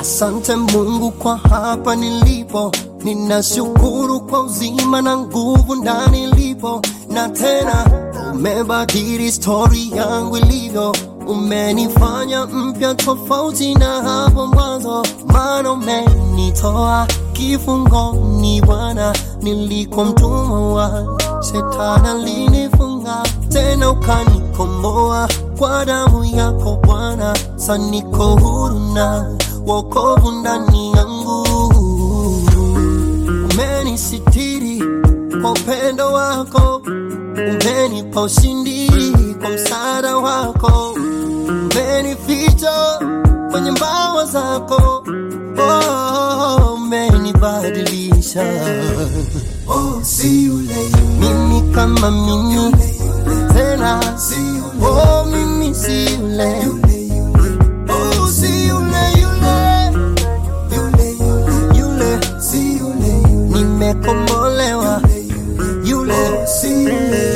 Asante Mungu kwa hapa nilipo, ninashukuru kwa uzima na nguvu ndani ilipo, na tena umebadili stori yangu ilivyo, umenifanya mpya tofauti na hapo mwanzo, maana umenitoa kifungoni Bwana, nilikuwa mtumwa wa shetani, alinifunga tena ukanikomboa kwa damu yako Bwana, sasa niko huru na wokovu ndani yangu. Umenisitiri kwa upendo wako, umenipa ushindi kwa msaada wako, umenificha kwenye mbawa zako, oh, umenibadilisha Oh, si yule mimi kama mimi tena, si yule oh, mimi si yule yule yule oh, si yule yule yule yule yule, si yule yule nimekombolewa yule si yule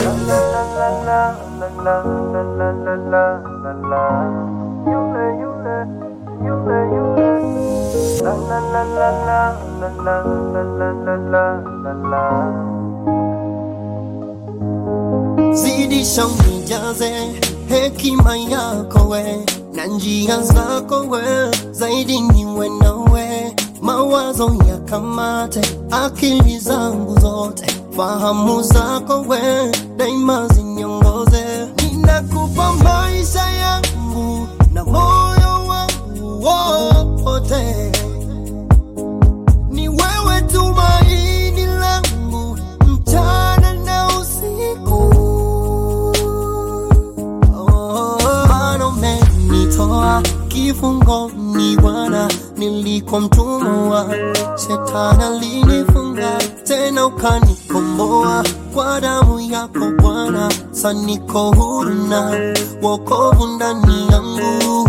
zidisha unijaze hekima yako we na njia zako we zaidi niwe nawe mawazo yakamate akili zangu zote fahamu zako we daima ziniongoze ninakupa maisha yangu na moyo wangu wote ni wewe tumaini langu mchana na usiku. Oh, Maana umenitoa kifungoni Bwana, nilikuwa mtumwa wa shetani, alinifunga tena ukanikomboa kwa damu yako Bwana, sasa niko huru na wokovu ndani yangu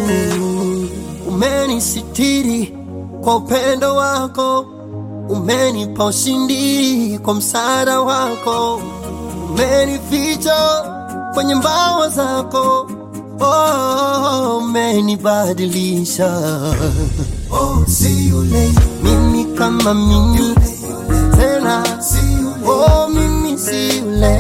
umenisitiri kwa upendo wako, umenipa ushindi kwa msaada wako, umenificha kwenye mbawa zako, oh, umenibadilisha oh si yule mimi kama mimi tena, si yule oh, mimi si yule